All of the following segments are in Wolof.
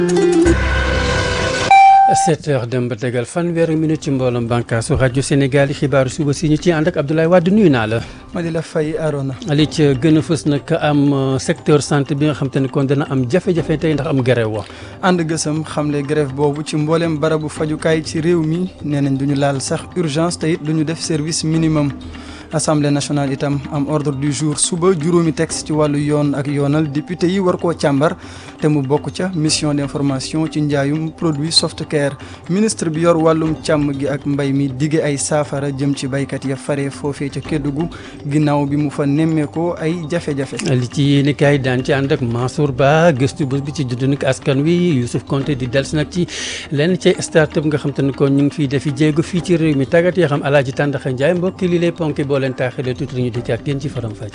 7 heures dem ba tegal fanweeri minute ci mbooloom bànkaasu rajo Sénégal yi xibaaru suba si ñu ci ànd ak Abdoulaye Wade nuyu naa la. ma di la fay Arona. li ci gën a fës nag am secteur santé bi nga xam te ne kon dana am jafe-jafe tey ndax am grève wa ànd gësam xamle grève boobu ci mbooleem barabu fajukaay ci réew mi nee nañ duñu laal sax urgence te it duñu def service minimum. assemblée nationale itam am ordre du jour suba juróomi texte ci wàllu yoon ak yoonal député yi war koo càmbar te mu bokk ca mission d'information ci njaayum produit softcare ministre bi yor wàllum càmm gi ak mbay mi dige ay saafara jëm ci baykat ya fare foofee ca Kédougou ginnaaw bi mu fa nemmeekoo ay jafe-jafe. li ci yéeni kaay daan ci ànd ak Mansour Ba gëstu bés bi ci judd nag askan wi Youssouf Konté di dels nag ci lenn ci start-up nga xam te ne kon ñu ngi fiy defi jéego fii ci réew mi tàggat yoo xam Alaaji Tàndaxa Njaay mbokki li lay ponki boo leen taaxee tuuti ñu di ci ak yéen ci faram fàcce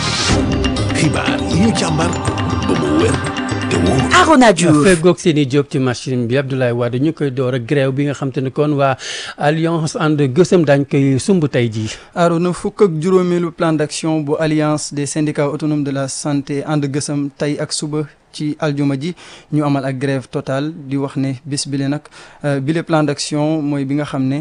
xibaar yi ñu càmbar ba mu wér te wóor Arona Diouf feggoog seen i jóg ci machine bi Abdoulaye Wade ñu koy door ak grève bi nga xam te ne kon waa alliance ànd gësëm daañ koy sumb tey jii Arona fukk ak juróomeelu plan d'action bu alliance des syndicats autonomes de la santé ànd gësëm tey ak suba ci aljuma ji ñu amal ak grève totale di wax ne bés bile nag bile plan d'action mooy bi nga xam ne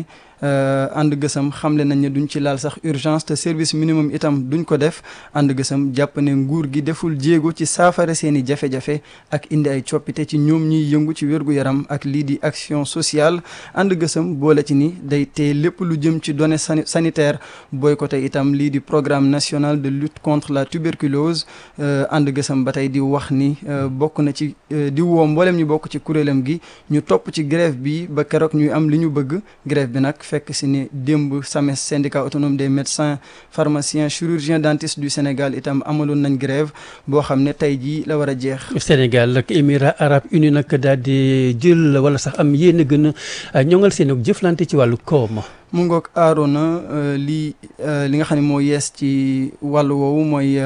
ànd gësam xamle nañ ne duñ ci laal sax urgence te service minimum itam duñ ko def ànd gësam jàpp ne nguur gi deful jéego ci saafara seeni jafe-jafe ak indi ay coppite ci ñoom ñuy yëngu ci wér-gu-yaram ak lii di action sociale ànd gësam boole ci ni day tee lépp lu jëm ci données sanitaire boycotté itam lii di programme national de lutte contre la tuberculose ànd gësam ba tey di wax ni bokk na ci di woo mboolem ñu bokk ci kuréelam gi ñu topp ci grève bi ba keroog ñuy am li ñu bëgg grève bi nag fekk si ni démb SAMES syndicat autonome des médecins pharmaciens chirurgiens dentistes du Sénégal itam amaloon nañ grève boo xam ne tey jii la war a jeex. Sénégal ak Émirats arabes unis nag daal di jël wala sax am yéen a gën a ñoŋal seen jëflante ci wàllu koom. mu ngoog aarona lii li nga xam ne moo yees ci wàllu woowu mooy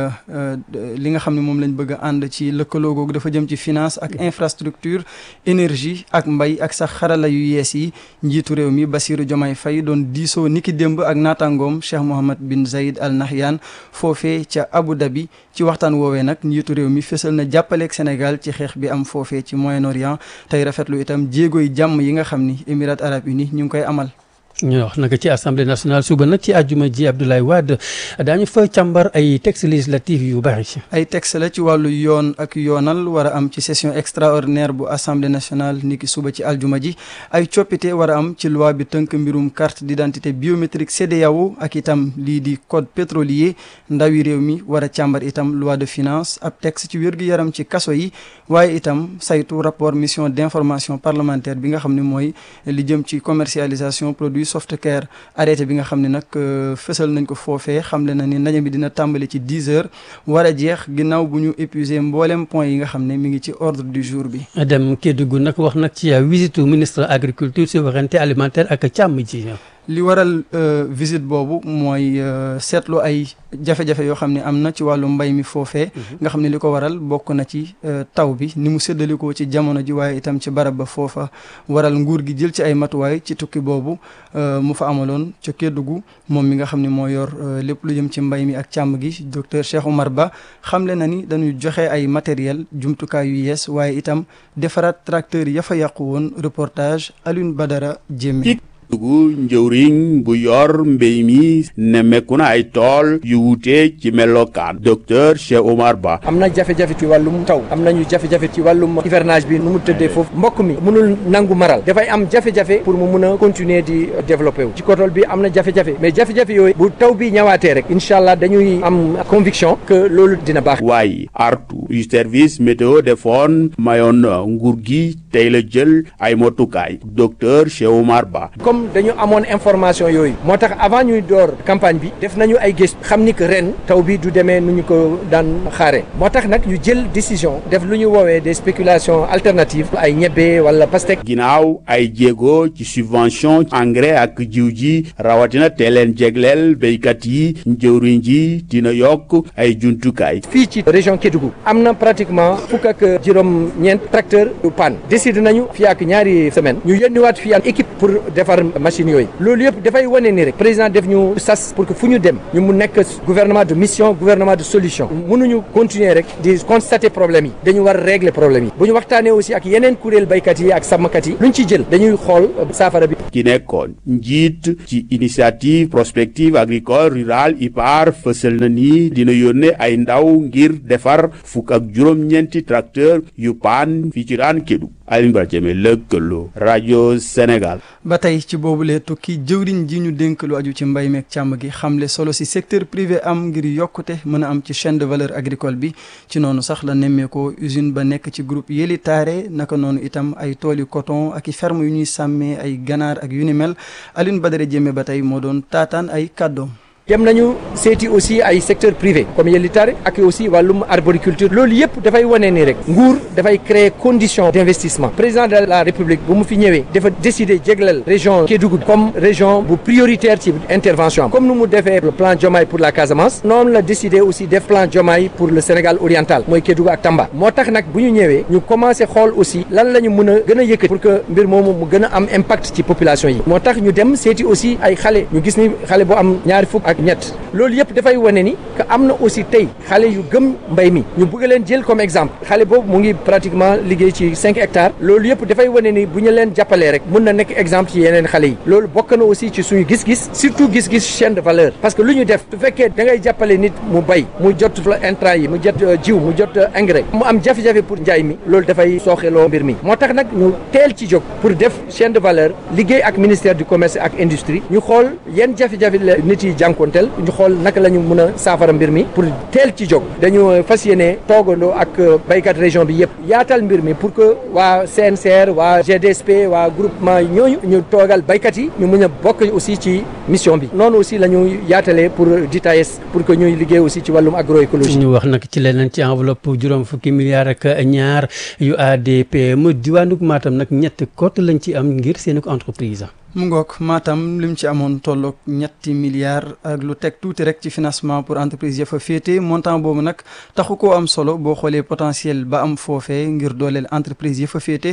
li nga xam ne moom lañ bëgg a ànd ci lëkkaloo googu dafa jëm ci finance ak infrastructure énergie ak mbay ak sax xarala yu yees yi njiitu réew mi Bassirou Diomaye Faye doon diisoo niki démb ak naataangoom Cheikh Mohammed bin Zayed Al Nahyan foofee ca Abu Dhabi ci waxtaan woowee nag njiitu réew mi fësal na jàppaleeg Sénégal ci xeex bi am foofee ci Moyen-Orient tey rafetlu itam jéegoy jàmm yi nga xam ni Émirats arabes unis ñu ngi koy amal. ñu wax nag ci assemblée nationale suba nag ci àjjuma ji Abdoulaye Wade daañu fa càmbar ay textes législatifs yu bari. ay texte la ci wàllu yoon ak yoonal war a am ci session extraordinaire bu assemblée nationale niki suba ci aljuma ji ay coppite war a am ci loi bi tënk mbirum carte d'identité biométrique CEDEAO ak itam lii di code pétrolier ndawi réew mi war a càmbar itam loi de finance ab texte ci wér-gu-yaram ci kaso yi waaye itam saytu rapport mission d'information parlementaire bi nga xam ne mooy li jëm ci commercialisation produit softcare arrêté bi nga xam ne nag fësal nañ ko foofee xamle na ni ndaje bi dina tàmbali ci 10 heures war a jeex ginnaaw bu ñu épuisé mboolem point yi nga xam ne mi ngi ci ordre du jour bi. dem Kédougou nag wax nag ci visite ministre agriculture souveraineté alimentaire ak càmm ji. li waral visite boobu mooy seetlu ay jafe-jafe yoo xam ne am na ci wàllu mbay mi foofee nga xam ne li ko waral bokk na ci taw bi ni mu séddalikoo ci jamono ji waaye itam ci barab ba foofa waral nguur gi jël ci ay matuwaay ci tukki boobu mu fa amaloon ca Kédougou moom mi nga xam ne moo yor lépp lu jëm ci mbay mi ak càmm gi docteur Cheikh Oumar Ba xamle na ni dañuy joxe ay matériel jumtukaay yu yees waaye itam defaraat tracteur ya fa yàqu woon reportage Alioune Badara Diémé dugu njëwriñ bu yor mbéy mi nemmeeku na ay tool yu wuute ci melokaan docteur Cheikh Omar Ba am na jafe-jafe ci wàllum taw am nañu jafe-jafe ci wàllum hivernage bi nu mu tëddee foofu mbokk mi mënul nangu maral dafay am jafe-jafe pour mu mun a continuer di développer wu ci kotol bi am na jafe-jafe mais jafe-jafe yooyu bu taw bi ñëwaatee rek incha allah dañuy am conviction que loolu dina baax waaye artu yu service météo defoon mayoon nguur gi tey la jël ay motukaay docteur Cheikh Omar Ba dañu amoon information yooyu moo tax avant ñuy door campagne bi def nañu ay gëstu xam ni que ren taw bi du demee nu ñu ko daan xaare moo tax nag ñu jël décision def lu ñu woowee des spéculations alternatives ay ñebbe wala pastèque ginnaaw ay jéego ci subvention engrais ak jiw ji rawatina te leen jegleel béykat yi njëwriñ ji dina yokk ay jumtukaay fii ci région Kédougou am na pratiquement fukk ak juróom ñeent tracteur yu panne décidé nañu fii ak ñaari semaine ñu yónniwaat fii ak équipe pour defar am machine yooyu loolu yëpp dafay wane ni rek président def ñu sas pour que fu ñu dem ñu mu nekk gouvernement de mission gouvernement de solution mënuñu continuer rek di constater problème yi dañu war a régler problème yi bu ñu waxtaanee aussi ak yeneen kuréel baykat yi ak sàmmkat yi luñ ci jël dañuy xool saafara bi ki nekkoon njiit ci initiative prospective agricole rurale IPAR fësal na ni dina yónnee ay ndaw ngir defar fukk ak juróom-ñeenti tracteur yu paan fii ci raan Kédougou Alioune Badara Diémé lëkkaloo rajo Sénégal. ba tey ci boobule tukki jëwriñ ji ñu dénk lu aju ci mbay meeg càmm gi xamle solo si secteur privé am ngir yokkute mën a am ci chaîne de valeur agricole bi ci noonu sax la nemmeekoo usine ba nekk ci groupe Yeli Taare naka noonu itam ay tooli coton ak i ferme yu ñuy sàmmee ay ganaar ak yu ni mel Alioune Badara Diémé ba tey moo doon taataan ay kàddoom. dem nañu seeti aussi ay secteur privé comme yellitaare ak aussi wàllum arboriculture loolu yëpp dafay wane ni rek nguur dafay créer condition d'investissement président de la république bu mu fi ñëwee dafa décider jéglal région Kédougou comme région bu prioritaire ci intervention am comme nu mu defee le plan Diomaye pour la Casamance noonu la décider aussi def plan Diomaye pour le Sénégal oriental mooy Kédougou ak Tamba moo tax nag bu ñu ñëwee ñu commencé xool aussi lan la ñu mën a gën a yëkkati pour que mbir moomu mu gën a am impact ci population yi moo tax ñu dem seeti aussi ay xale ñu gis ni xale bu am ñaari fukk ak ñett loolu yëpp dafay wane ni que am na aussi tey xale yu gëm mbay mi ñu bëgg leen jël comme exemple xale boobu mu ngi pratiquement liggéey ci cinq hectares loolu yëpp dafay wane ni bu ñu leen jàppalee rek mun na nekk exemple ci yeneen xale yi loolu bokk na aussi ci suñu gis-gis surtout gis-gis chaîne de valeur parce que lu ñu def su fekkee da ngay jàppale nit mu bay mu jot intrant yi mu jot jiw mu jot engrais mu am jafe-jafe pour njaay mi loolu dafay sooxeloo mbir mi moo tax nag ñu teel ci jóg pour def chaîne de valeur liggéey ak ministère du commerce ak industrie ñu xool yenn jafe-jafe la nit yi jànkonteel ñu xool naka la ñu mën a saafara mbir mi pour teel ci jóg dañu fas yéene toogandoo ak baykat région bi yëpp yaatal mbir mi pour que waa CNCR waa GDSP waa groupement ñooñu ñu toogal baykat yi ñu mën a bokk aussi ci mission bi noonu aussi la ñu yaatalee pour DITAES pour que ñuy liggéey aussi ci wàllum agroécologie. ñu wax nag ci leneen ci enveloppe juróom fukki milliards ak ñaar yu ADPME diwaanu Matam nag ñett cote lañ ci am ngir seen entreprise. mu ngoog Matam lim ci amoon tolloog ñetti milliards ak lu teg tuuti rek ci financement pour entreprise ya fa féete montant boobu nag taxu koo am solo boo xoolee potentiel ba am foofee ngir dooleel entreprise ya fa féete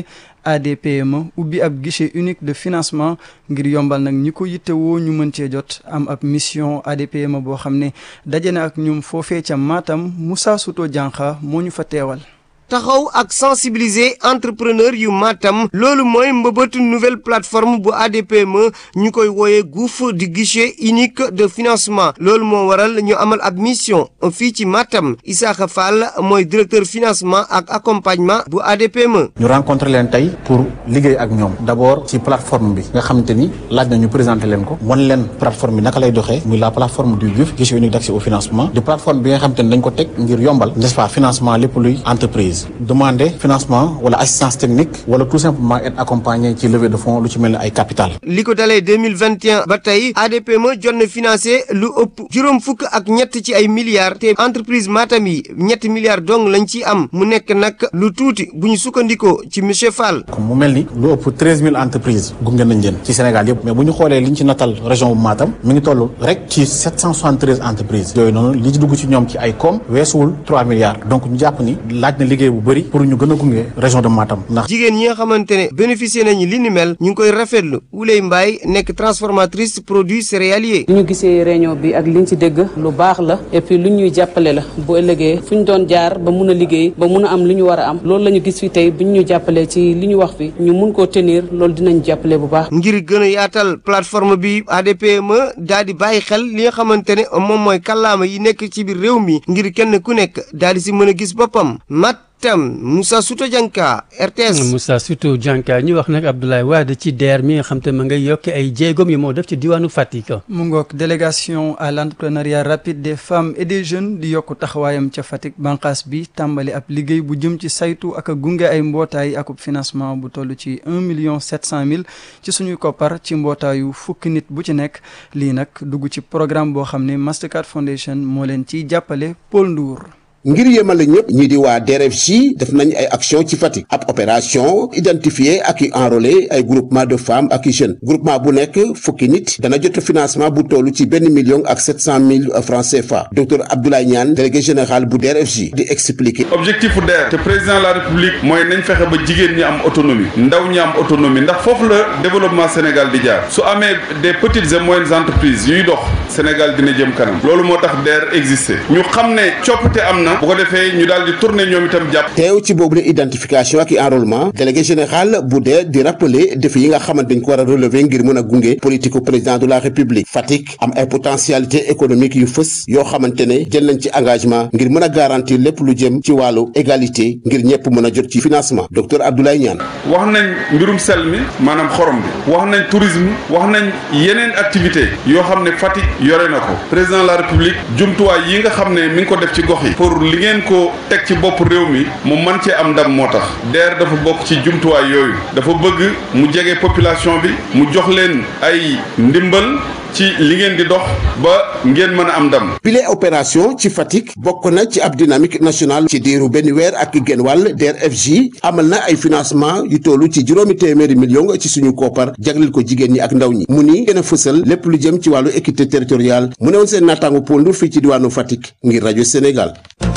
ADPME ubbi ab guichet unique de financement ngir yombal nag ñi ko yittewoo ñu mën cee jot am ab mission ADPME boo xam ne daje na ak ñoom foofee ca Matam Moussa Souto Diankha moo ñu fa teewal. taxaw ak sensibiliser entrepreneur yu Matam loolu mooy mbëbëtu nouvelle plateforme bu ADPME ñu koy wooyee GOUF di guichet unique de financement loolu moo waral ñu amal ab mission fii ci Matam Isaaxa Fall mooy directeur financement ak accompagnement bu ADPME. ñu rencontré leen tey pour liggéey ak ñoom d'abord ci plateforme bi nga xamante ni laaj na ñu présenter leen ko wan leen plateforme bi naka lay doxee muy la plateforme du GOUF guichet unique d'accès au financement di plateforme bi nga xamante ni dañ ko teg ngir yombal n'est-ce pas financement lépp luy entreprise. demander financement wala assistance technique wala tout simplement être accompagné ci levée de fonds lu ci mel ni ay capital li ko dalee deux mille vingt et un ba tey ADPME jot na financé lu ëpp juróom fukk ak ñett ci ay milliards te entreprise Matam yi ñetti milliards dong lañ ci am mu nekk nag lu tuuti bu ñu sukkandikoo ci monsieur Fall. comme mu mel ni lu ëpp treize mille entreprises gunge nañ leen ci Sénégal yëpp mais bu ñu xoolee li ñu ci natal région bu Matam mi ngi toll rek ci sept cent soixante treize entreprises yooyu noonu li ci dugg ci ñoom ci ay koom weesuwul trois milliards donc ñu jàpp ni laaj na liggéey bu bëri pour ñu gën a gunge région de Matam ndax jigéen ñi nga xamante ne bénéficier nañu li ni mel ñu ngi koy rafetlu Wuley Mbaye nekk transformatrice produits céréaliers. li ñu gisee réunion bi ak liñ ci dégg lu baax la et puis lu ñuy jàppale la bu ëllëgee fu ñu doon jaar ba mun a liggéey ba mun a am lu ñu war a am loolu la ñu gis fi tey bu ñu jàppalee ci li ñu wax fi ñu mun koo tenir loolu dinañ jàppale bu baax. ngir gën a yaatal plateforme bi ADPME daal di bàyyi xel li nga xamante ne moom mooy kàllaama yi nekk ci biir réew mi ngir kenn ku nekk daal di si mën a gis boppam mat. tam Moussa Souto Dianka RTS. Moussa Souto Dianka ñu wax nag Abdoulaye Wade ci DER mi nga xam te ma ngay yokk ay jéegoom yi moo def ci diwaanu Fatick. mu ngoog délégation à l'entrepreneuriat rapide des femmes et des jeunes di yokk taxawaayam ca Fatick banqaas bi tàmbali ab liggéey bu jëm ci saytu ak a gunge ay mbootaay akub financement bu toll ci un million sept cent mille ci suñuy koppar ci mbootaayu fukki nit bu ci nekk lii nag dugg ci programme boo xam ne Mastercard Foundation moo leen ciy jàppale Paul Ndour. ngir yemale ñëpp ñi di waa DRFJ def nañ ay action ci Fatick ab opération identifier ak i enrôler ay groupement de femmes ak i jeunes groupement bu nekk fukki nit dana jot financement bu toll ci benn million ak sept cent mille francs CFA docteur Abdoulaye Niane délégué général bu DRFJ di expliquer. objectif bu DER te président de la république mooy nañ fexe ba jigéen ñi am autonomie ndaw ñi am autonomie ndax foofu la développement Sénégal di jaar su amee des petites et moyennes entreprises yuy dox Sénégal dina jëm kanam loolu moo tax DER existé ñu xam ne coppite am na bu ko defee ñu daal di tourner ñoom itam jàpp. teew ci boobu la identification ak i enrôlement délégué général bu DER di rappeler défi yi nga xamante dañ ko war a relever ngir mën a gunge politique président de la république Fatick am ay potentialité économique yu fës yoo xamante ne jël nañ ci engagement ngir mën a garantir lépp lu jëm ci wàllu égalité ngir ñëpp mën a jot ci financement docteur Abdoulaye Niane. wax nañ mbirum sel mi maanaam xorom bi wax nañ tourisme wax nañ yeneen activité yoo xam ne Fatick yore na ko président de la république jumtuwaay yi nga xam ne mi ngi ko def ci gox yi pour li ngeen ko teg ci bopp réew mi mu man cee am ndam moo tax DER dafa bokk ci jumtuwaay yooyu dafa bëgg mu jege population bi mu jox leen ay ndimbal ci li ngeen di dox ba ngeen mën a am ndam. bile opération ci Fatick bokk na ci ab dynamique nationale ci diiru benn weer ak genn wàll DRFJ amal na ay financement yu tollu ci juróomi téeméeri million ci suñu koppar jagleel ko jigéen ñi ak ndaw ñi mu ni gën a fësal lépp lu jëm ci wàllu équité territoriale mu ne woon seen naataango pondu fii ci diwaanu Fatick ngir rajo Sénégal.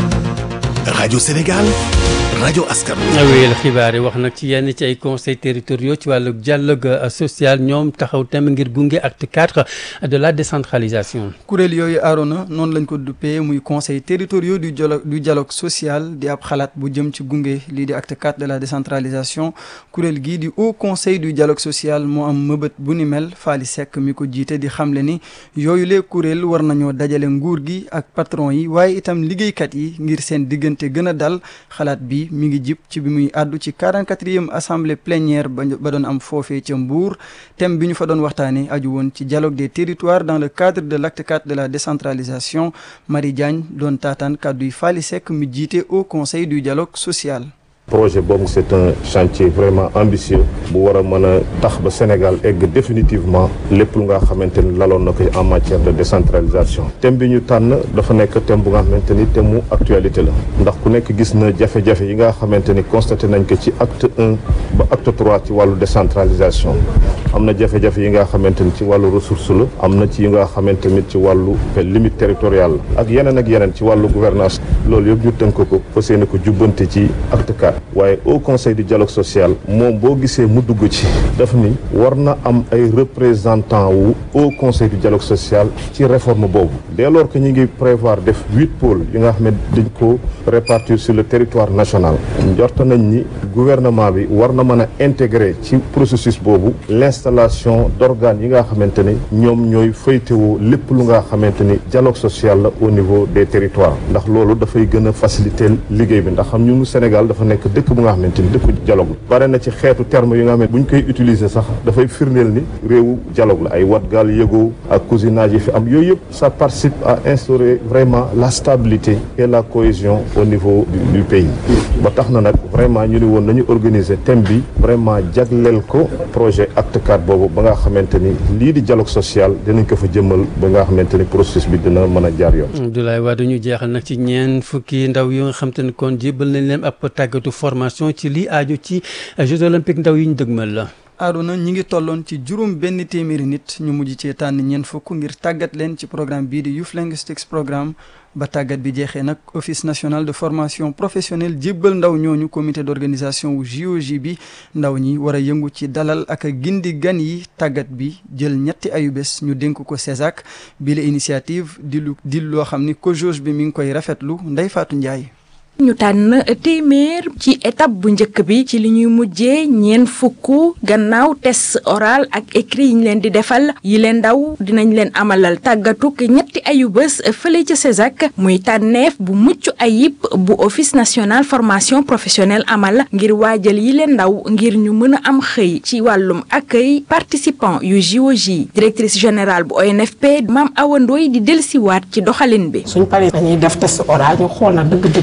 rajo Sénégal. rajo askan wéyal xibaar yi wax nag ci yenn ci ay conseils territoriaux ci wàllu dialogue social ñoom taxaw tem ngir gunge acte 4 de la décentralisation. kuréel yooyu Arona noonu lañ ko duppee muy conseil territoriaux du dialogue du dialogue social di ab xalaat bu jëm ci gunge lii di acte 4 de la décentralisation kuréel gii di haut conseil du dialogue social moo am mëbët bu ni mel Faly Seck mi ko jiite di xamle ni yooyu lee kuréel war nañoo dajale nguur gi ak patron yi waaye itam liggéeykat yi ngir seen diggante gën a dal xalaat bi. mi ngi jip ci bi muy àddu ci 44e assemblée plénière ba ba doon am foofee ca Mbour thème bi ñu fa doon waxtaanee aju woon ci dialogue des territoires dans le cadre de l'acte 4 de la décentralisation Marie Diagne doon taataan kàddu yi Faly Seck mi jiite au conseil du dialogue social. projet boobu c'est un chantier vraiment ambitieux bu war a mën a tax ba Sénégal egg définitivement lépp lu nga xamante ni laloon na ko en matière de décentralisation thème bi ñu tànn dafa nekk thème bu nga xamante ni thème mu actualité la ndax ku nekk gis na jafe-jafe yi nga xamante ni constaté nañ ko ci acte un ba acte trois ci wàllu décentralisation am na jafe-jafe yi nga xamante ni ci wàllu ressource la am na ci yi nga xamante ni ci wàllu limite territoriale la ak yeneen ak yeneen ci wàllu gouvernance loolu yëpp ñu tënk ko fas yéene ko jubbante ci acte 4 waaye au conseil du dialogue social moom boo gisee mu dugg ci daf ni war na am ay représentant wu au conseil du dialogue social ci réforme boobu dès lors que ñu ngi prévoir def huit pôles yi nga xam ne dañ ko répartir sur le territoire national njort nañ ni gouvernement bi war na mën a intégrer ci processus boobu l'installation d'organes yi nga xamante ni ñoom ñooy faytewoo lépp lu nga xamante ni dialogue social la au niveau des territoires ndax loolu dafay gën a faciliter liggéey bi ndax xam ñun Sénégal dafa nekk dëkk bu nga xamante ni dëkku dialogue la bare na ci xeetu terme yi nga xam ne bu ñu koy utiliser sax dafay firndeel ni réewu dialogue la ay watgaal yëgoo ak cousinage yi fi am yooyu yëpp ça participe à instaurer vraiment la stabilité et la cohésion au niveau du, du pays ba tax na nag vraiment ñu ni woon nañu organiser thème bi vraiment jagleel ko projet acte 4 boobu ba nga xamante ni lii di dialogue social dinañ ko fa jëmmal ba nga xamante ni processus bi dina mën a jaar yoon Abdoulaye Wade ñu jeexal nag ci ñeen fukki ndaw yu nga xam te ne kon jébbal nañ leen ab tàggatu formation ci lii aju ci Jeux olympiques ndaw yi ñu dëgmal la. Arona ñi ngi tolloon ci juróom benn téeméeri nit ñu mujj cee tànn ñeent fukk ngir tàggat leen ci programme bii di Youth Linguistics programme ba tàggat bi jeexee nag office national de formation professionnelle jébbal ndaw ñooñu comité d'organisation wu JOJ bi ndaw ñi war a yëngu ci dalal ak gindi gan yi tàggat bi jël ñetti ayubés ñu dénk ko CESAC bi la initiative di lu di loo xam ni COJOJ bi mi ngi koy rafetlu Ndeye Fatou Ndiaye. ñu tànn téeméer ci étape bu njëkk bi ci li ñuy mujjee ñeen fukk gannaaw test oral ak écrit yi ñu leen di defal yi leen ndaw dinañ leen amalal tàggatuk ñetti ayu bés fële ca CESAC muy tànneef bu mucc ayib bu office national formation professionnelle amal ngir waajal yi leen ndaw ngir ñu mën a am xëy ci wàllum accueil participant yu JOJ directrice générale bu ONFP Mame Awa Ndoye di dellusiwaat ci doxalin bi. suñ paree dañuy def test oral ñu xool na dëgg-dëgg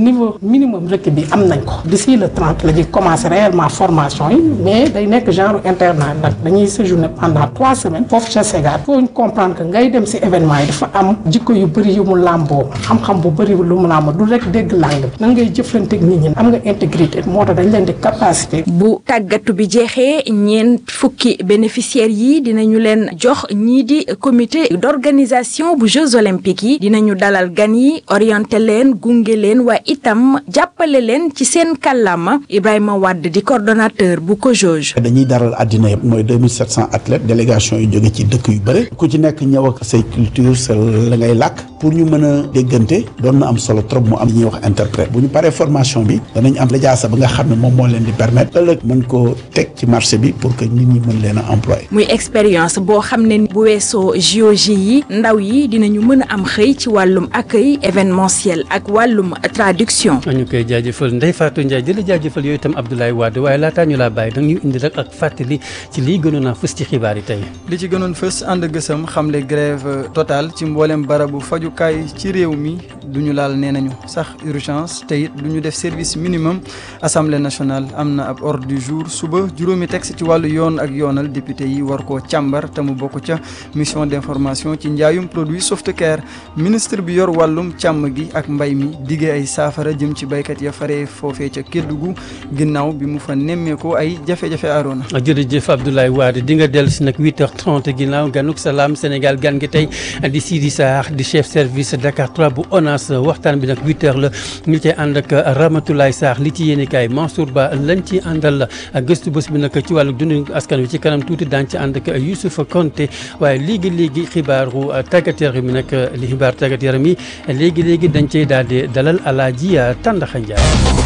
niveau minimum requis bi am nañ ko d'ici le 30 la ñuy commencer réellement formation yi mais day nekk genre internat nag dañuy séjourner pendant trois semaines foofu ca Ségal faut ñu comprendre que ngay dem ci événement yi dafa am jikko yu bëri yu mu làmboo xam-xam bu bëri lu mu làmboo du rek dégg langue bi nan ngay jëflante ak nit ñi am nga intégrité moo tax dañ leen di capacité. bu tàggatu bi jeexee ñeent fukki bénéficiaires yi dinañu leen jox ñii di comité d'organisation bu Jeux olympiques yi dinañu dalal gan yi orienté leen gunge leen waaye itam jàppale leen ci seen kàllaama Ibrahima Wade di coordonnateur bu COJOJ. dañuy daral àddina yëpp mooy 2700 athlètes délégation yu jóge ci dëkk yu bëri ku ci nekk ñëw ak say culture sa la ngay làkk pour ñu mën a déggante doon na am solo trop mu am ñuy wax interprète bu ñu paree formation bi danañ am lijaasa ba nga xam ne moom moo leen di permettre ëllëg mën koo teg ci marché bi pour que nit ñi mën leen a employé. muy expérience boo xam ne bu weesoo JOJ yi ndaw yi dinañu mën a am xëy ci wàllum accueil événementiel ak wàllum traduction. ñu koy jaajëfal Ndeye Fatou Ndiaye di la jaajëfal yooyu itam Abdoulaye Wade waaye laataa ñu laa bàyyi danga ñu indi rek ak fàttali ci lii gënoon a fës ci xibaar yi tey. li ci gënoon fës ànd gësam xamle grève totale ci mboolem barabu fajukaay ci réew mi duñu laal nee nañu sax urgence te it duñu def service minimum assemblée nationale am na ab ordre du jour suba juróomi texte ci wàllu yoon ak yoonal député yi war koo càmbar te mu bokk ca mission d'information ci njaayum produit Softcare ministre bi yor wàllum càmm gi ak mbay mi diggee ay saafara jëm ci baykat ya fare foofee ca Kédougou ginnaaw bi mu fa nemmeekoo ay jafe-jafe aaroona jërëjëf Abdoulaye Wade di nga dellu si nag 8h30 ginnaaw ganuk salaam Sénégal gan gi tey di Sidi Sarr di chef service Dakar 3 bu ONAS waxtaan bi nag 8h la ñu cay ànd ak Ramatoulaye Sarr li ci yéenekaay Mansour Ba lañ ci àndal gëstu bés bi nag ci wàllu dundu askan wi ci kanam tuuti daañu ci ànd ak Youssouf Konté waaye léegi léegi xibaaru tàggat yaram mi nag li xibaar tàggat yaram yi léegi léegi dañ cey daal di dalal Alaaji Tàndaxa Njaay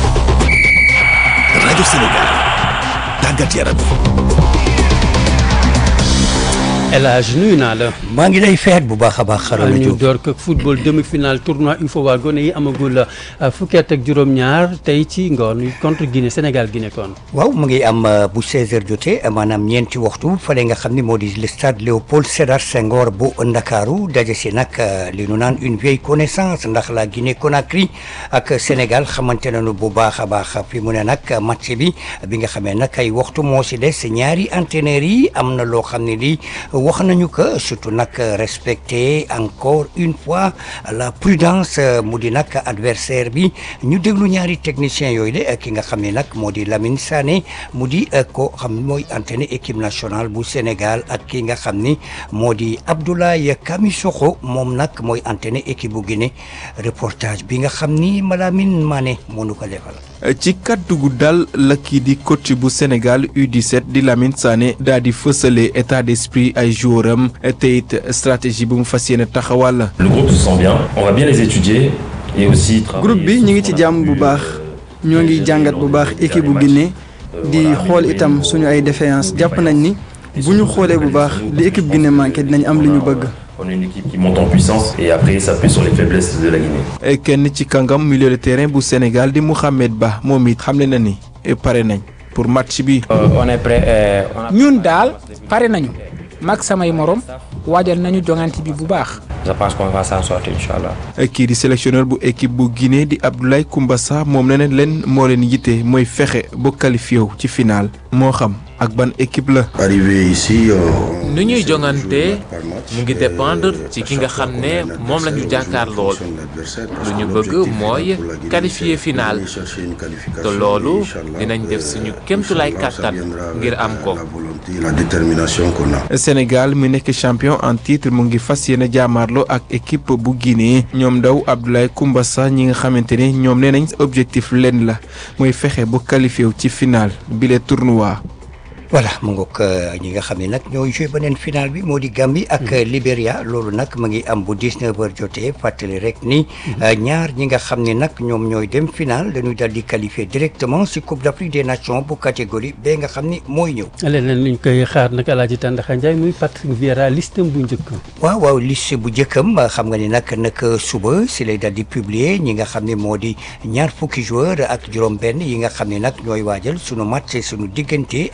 rajo Sénégal tàggat yaram El Hadj nuyu naa la. maa ngi lay feet bu baax a baax. xarala ñu door ko football demi-finale tournoi UFOA gone yi amagul fukki at ak juróom-ñaar tey ci ngoon contre Guinée Sénégal Guinée kon. waaw mu ngi am bu 16h jotee maanaam ñeenti waxtu fële nga xam ni moo di le stade Léopold Sédar Senghor bu Ndakaaru daje si nag li nu naan une vieille connaissance ndax la Guinée Conakry ak Sénégal xamante nañu bu baax a baax fi mu ne nag match bi bi nga xamee nag ay waxtu moo si des ñaari entraîneurs yi am na loo xam ne lii. wax nañu que surtout nag respecter encore une fois la prudence mu di nag adversaire bi ñu déglu ñaari technicien yooyu de ki nga xam ne nag moo di Lamine Sané mu di ko xam mooy entraîneur équipe nationale bu Sénégal ak ki nga xam ni moo di Abdoulaye Camisokho moom nag mooy entraîneur équipe bu Guinée reportage bi nga xam ni Malamine Mané moo nu ko defal. ci kàddu gu dal la kii di coach bu Sénégal U17 di Lamine Sané daal di fësale état d'esprit ay joueur am te it stratégie bu mu fas yéene taxawal. le groupe se sent bien on va bien les étudier et aussi. groupe bi ñu ngi ci jàmm bu baax ñoo ngi jàngat bu baax équipe bu Guinée di xool itam suñu ay défaillance jàpp nañ ni bu ñu xoolee bu baax li équipe Guinée manqué dinañ am li ñu bëgg. on est une équipe qui monte en puissance et après s'appuie sur les faiblesses de la Guinée. kenn ci kàngam milieu de terrain bu Sénégal di Mouhamed Ba moom it xamle na ni pare nañ pour match bi. on est prêt. ñun daal pare nañu mag samay morom waajal nañu jongante bi bu baax. je pense qu'on va s'en sortir incha allah. kii di sélectionneur bu équipe bu Guinée di Abdoulaye Koumbassa moom nee na leen moo leen yitte mooy fexe ba qualifié wu ci final moo xam ak ban équipe la. arrivé ici. nu ñuy jongante mu ngi dépendre ci ki nga xam ne moom la ñu jàkkaar lool lu ñu bëgg mooy qualifier final te loolu dinañ def suñu kémtulaay kàttan ngir am ko. la détermination qu'on a. Sénégal mi nekk champion en titre mu ngi fas yéene jàmmaarloo ak équipe bu Guinée ñoom ndaw Abdoulaye Koumbassa ñi nga xamante ne ñoom nee nañ objectif leen la mooy fexe bu qualifié wu ci final bile tournoi. voilà mu ngoog ñi nga xam ne nag ñooy joué beneen final bi moo di Gambie ak Libéria loolu nag mu ngi am bu 19 heures jotee fàttali rek ni ñaar ñi nga xam ne nag ñoom ñooy dem final dañuy dal di qualifier directement si Coupe d'Afrique des Nations bu catégorie ba nga xam ni mooy ñëw. leneen luñ koy xaar nag El Hadj Tandakha Ndiaye muy Patrick Vieira listam bu njëkk. waaw waaw liste bu njëkkam xam nga ni nag nag suba si lay dal di publier ñi nga xam ne moo di ñaar fukki joueur ak juróom-benn yi nga xam ne nag ñooy waajal sunu match sunu diggante ak équipe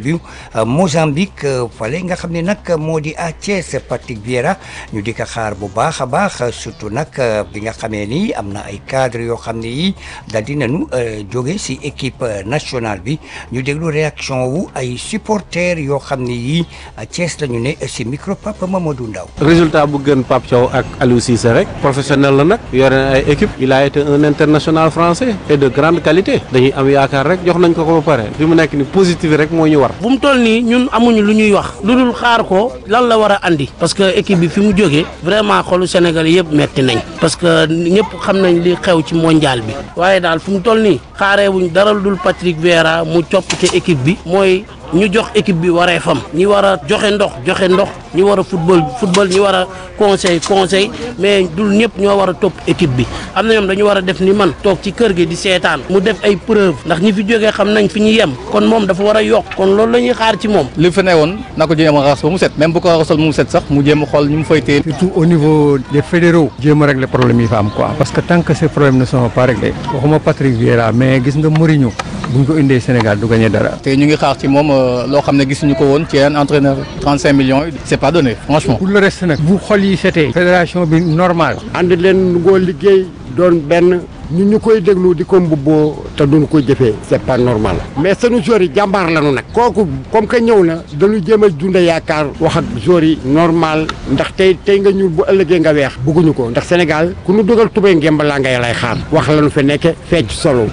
interview Mozambique fale nga xam ne nag moo di à Thiès Patrick Vieira ñu di ko xaar bu baax a baax surtout nag bi nga xamee ni am na ay cadres yoo xam ne yi daal di nañu jóge si équipe nationale bi ñu déglu réaction wu ay supporters yoo xam ne yi à Thiès la ñu ne si micro Papa Mamadou Ndaw résultat bu gën Pape Thiaw ak Aliou Cissé rek professionnel la nag yore na ay équipe il a été un international français et de grande qualité dañuy am yaakaar rek jox nañ ko ko ba pare fi mu nekk ni positif rek moo ñu war bu mu toll nii ñun amuñu lu ñuy wax lu dul xaar ko lan la war a andi parce que équipe bi fi mu jógee vraiment xolu Sénégal yëpp metti nañ parce que ñëpp xam nañ li xew ci mondial bi waaye daal fi mu toll nii xaaree wuñ dara lu dul Patrick Vieira mu coppite équipe bi mooy ñu jox équipe bi waree fam ñi war a joxe ndox joxe ndox ñi war a football football ñi war a conseil conseil mais dul ñëpp ñoo war a topp équipe bi am na ñoom dañu war a def ni man toog ci kër gi di seetaan mu def ay preuve ndax ñi fi jógee xam nañ fi ñu yem kon moom dafa war a yokk kon loolu la ñuy xaar ci moom li fi ne woon na ko jéem a raxas ba mu set même bu ko raxasal mu set sax mu jéem a xool ñu mu fay téye surtout au niveau des fédéraux jéem a régler problème yi fa am quoi parce que tant que ces problèmes ne sont pas réglés waxuma Patrick Vieira mais gis nga Mourinho bu ñu ko indee Sénégal du gagné dara te ñu ngi xaar ci moom loo xam ne gisuñu ko woon ci un entraîneur 35 millions c'est pas donné franchement. pour le reste nag bu xol yi setee fédération bi normal ànd leen ngoo liggéey doon benn ñu ñu koy déglu di ko mbubboo te duñu koy jëfee c'est pas normal mais sunu joueurs yi jàmbaar lañu nag kooku comme que ñëw na dañu jéem a dunda yaakaar wax ak joueurs yi normal ndax tey tey nga ñuul bu ëllëgee nga weex bugguñu ko ndax Sénégal ku nu dugal tubéy ngemb laa ngay lay xaar wax lañu fi nekke fecc solo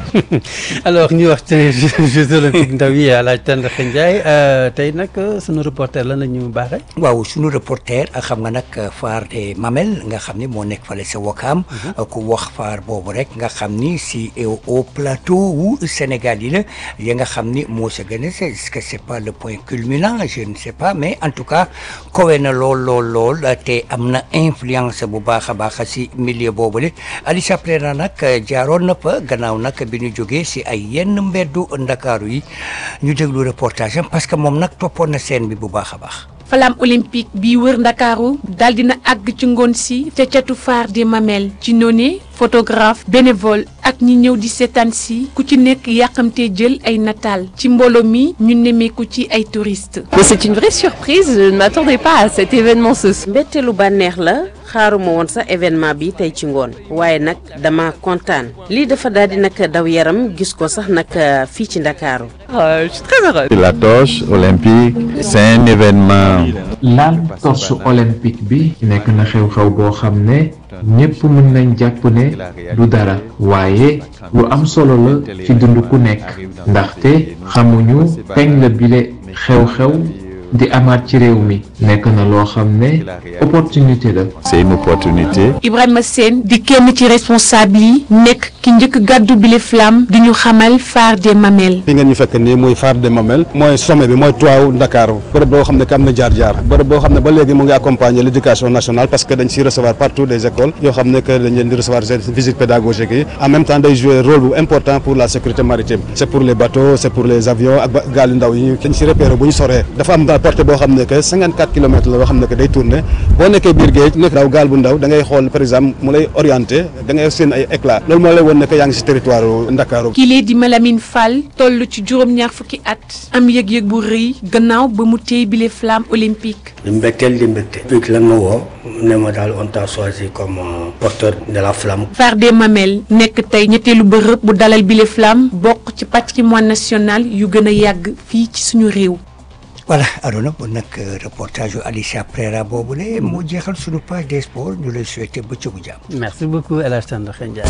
alors ñu wax ci Jeux olympiques ndaw yi Alaaj Tandakha Ndiaye tey nag sunu reporter lan la ñu baaxee waaw sunu reporter xam nga nag phare des Mamelles nga xam ni moo nekk fale sa Wakaam ku wax phare boobu rek nga xam ni si au plateau wu Sénégal yi la yi nga xam ni moo sa gën a est-ce que c'est pas le point culminant je ne sais pas mais en tout cas kowe na lool lool lool te am na influence bu baax a baax si milieu boobule Alicia Prera nag jaaroon na fa gannaaw nag bi ñu jógee si ay yenn mbeddu Ndakaaru yi ñu déglu reportage am parce que moom nag toppoon na scène bi bu baax a baax. flamme olympique bi wër ndakaaru daal dina àgg ci ngoon si ca catu phare des Mamelles ci noone photographe bénévole ak ñi ñëw di seetaan si ku ci nekk yàqamtee jël ay nataal ci mbooloo mi ñu nemmeeku ci ay touristes. Mais c'est une vraie surprise, je ne m'attendais pas à cet événement ce soir. mbetteelu bànneex la xaaruma woon sax événement bi tey ci ngoon waaye nag dama kontaan lii dafa daal di nag daw yaram gis ko sax nag fii ci ndakaaru Euh, je suis très heureuse. La torche olympique, c'est un événement. laal torche olympique bi nekk na xew-xew boo xam ne ñépp mën nañ jàpp ne du dara waaye lu am solo la ci dund ku nekk ndaxte xamuñu kañ la bile xew-xew di amaat ci réew mi nekk na loo xam ne opportunité la. C'est une opportunité. Ibrahima Sène di kenn ci responsable yi nekk ki njëkk gàddu bile flamme di ñu xamal phare des Mamelles. fi ngeen ñu fekk nii muy phare des Mamelles mooy sommet bi mooy toit Ndakaaru bërëb boo xam ne que am na jaar-jaar bërëb boo xam ne ba léegi mu ngi accompagner l'éducation nationale parce que dañ siy recevoir partout des écoles yoo xam ne que dañ leen di recevoir seen visite pédagogique yi en même temps day jouer rôle bu important pour la sécurité maritime c'est pour les bateaux c'est pour les avions ak ba gaal yu ndaw yi dañ si repérer bu ñu soree dafa am portée boo xam ne que 54 kilomètres la boo xam ne que day tourner boo nekkee biir géej nekk daw gaal bu ndaw da ngay xool par exemple mu lay orienter da ngay seen ay éclat loolu moo lay won ne que yaa ngi si territoire Ndakaaru kile di Malamine Fall toll ci juróom-ñaar fukki at am yëg-yëg bu rëy gannaaw ba mu téye bile flamme olympique. di mbégteel di mbégte. public lan ma woo ne ma daal on t'a choisi comme euh, porteur de la flamme. phare des Mamelles nekk tey ñetteelu bërëb bu dalal bile flamme bokk ci patrimoine national yu gën a yàgg fii ci suñu réew. voilà Arona bon nag reportage yu Alicia Prera boobule moo jeexal suñu page des sports ñu lay souhaiter bëccëgu jàmm. merci beaucoup El Hadj Tandakha Ndiaye.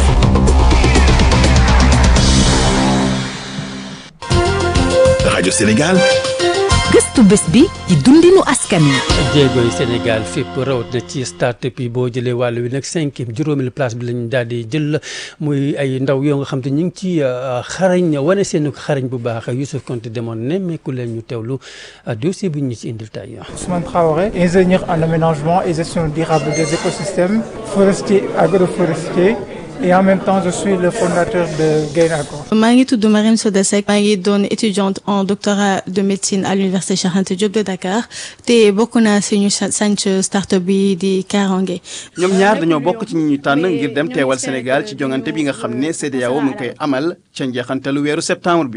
rajo Sénégal. gëstu bés bi ci dundinu askan wi. jéego yi Sénégal fépp rawat na ci start-up yi boo jëlee wàll wi nag cinquième juróomi place bi lañ daal di jël muy ay ndaw yoo nga xam te ñu ngi ci xarañ wane seen xarañ bu baax Youssouf Konté demoon nemmeeku leen ñu teewlu dossier bi ñu ci indil tey. Ousmane Traoré, ingénieur en aménagement et gestion durable des écosystèmes forestiers agroforestiers et en même temps je suis le fondateur de Gain Agro. maa ngi tudd Marine Soda Seck maa ngi doon étudiante en doctorat de médecine à l'université Cheikh Anta Diop de Dakar te bokk naa si ñu sanc start-up bi di Karange. ñoom ñaar dañoo bokk ci ñi ñu tànn ngir dem teewal Sénégal ci jongante bi nga xam ne CEDEAO mu ngi koy amal ca njeexantalu weeru septembre bi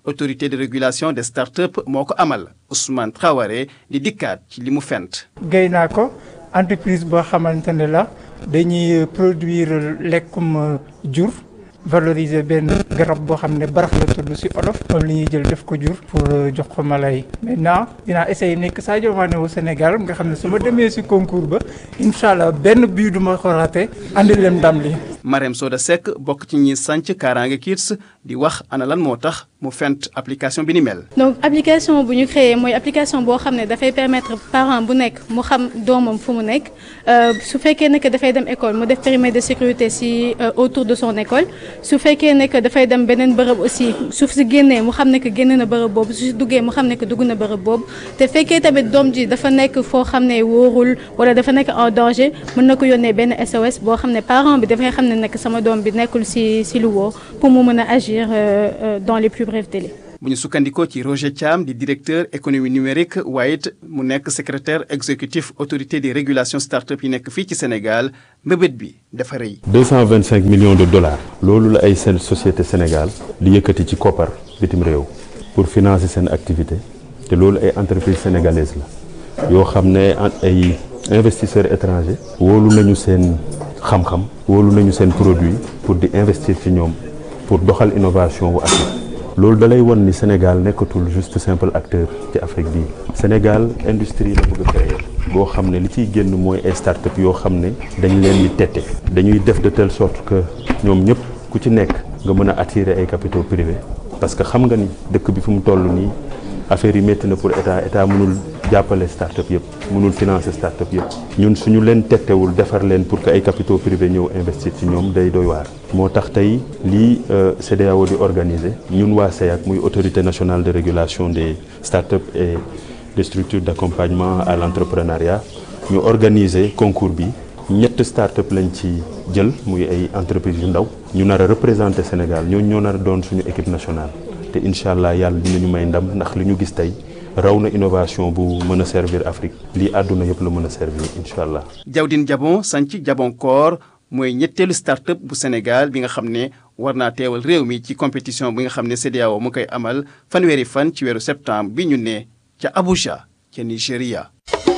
autorité de régulation des startups moo ko amal Ousmane Traoré di dikkaat ci li mu fent. Gaynako entreprise boo xamante ne la dañuy produire lekkum jur valoriser benn garab boo xam ne barax la tudd ci olof moom li ñuy jël def ko jur pour jox ko mala yi maintenant dinaa essayer nekk Sadio Mané au Sénégal nga xam ne su ma demee ci concours ba incha allah benn bii du ma ko raté andi leen ndam li Marème Soda Seck bokk ci ñi sànc Kaaraange Kids di wax ana lan moo tax mu fent application bi ni mel. donc application bu ñu créé mooy application boo xam ne dafay permettre parent bu nekk mu xam doomam fu mu nekk su fekkee ne que dafay dem école mu def périmètre de sécurité ci autour de son école su fekkee ne que dafay dem beneen bërëb aussi suuf si génnee mu xam ne que génn na bërëb boobu su si duggee mu xam ne que dugg na bërëb boobu te fekkee tamit doom ji dafa nekk foo xam ne wóorul wala dafa nekk en danger mën na ko yónnee benn SOS boo xam ne parent bi dafay xam ne nekk sama doom bi nekkul ci ci lu woo pour mu mën a agir dans les plus brefs délais. bu ñu sukkandikoo ci Roger Thiam di directeur économie numérique waaye it mu nekk secrétaire exécutif autorité de régulation start-up yi nekk fii ci Sénégal mbébét bi dafa rëy. 225 millions de dollars. loolu la ay seen société Sénégal di yëkkati ci koppar bitim réew pour financer seen activité te loolu ay entreprise sénégalaise la yoo xam ne ay investisseurs étrangers. wóolu nañu seen xam-xam. wóolu nañu seen produit pour di investir ci ñoom pour doxal innovation wu Afrique. loolu dalay won ni Sénégal nekkatul juste simple acteur ci Afrique bii Sénégal industrie la bëgg a créer boo xam ne li ciy génn mooy ay start-up yoo xam ne dañ leen di tette dañuy def de telle sorte que ñoom ñëpp ku ci nekk nga mën a attirer ay capitaux privés parce que xam nga ni dëkk bi fu mu toll nii affaire yi métti na pour état état mënul jàppale start-up yëpp mënul financer start-up yëpp ñun suñu leen tettewul defar leen pour que ay capitaux privés ñëw investir ci ñoom day doy waar moo tax tey lii CEDEAO di organiser ñun waa CEAC muy autorité nationale de régulation des start-up et des structures d'accompagnement à l'entrepreneuriat ñu organiser concours bi ñett start-up lañ ci jël muy ay entreprises yu ndaw ñu nar a représenter Sénégal ñooñu ñoo nar a doon suñu équipe nationale te incha allah yàlla dinañu may ndam ndax li ñu gis tey raw na innovation bu mën a servir Afrique lii àdduna yëpp la mën a servir incha allah. Jawdin Jabon sanc Jabonkor mooy ñetteelu start-up bu Sénégal bi nga xam ne war naa teewal réew mi ci compétition bi nga xam ne CEDEAO mu koy amal fanweeri fan ci weeru septembre bi ñu ne ca Abuja ca Nigéria.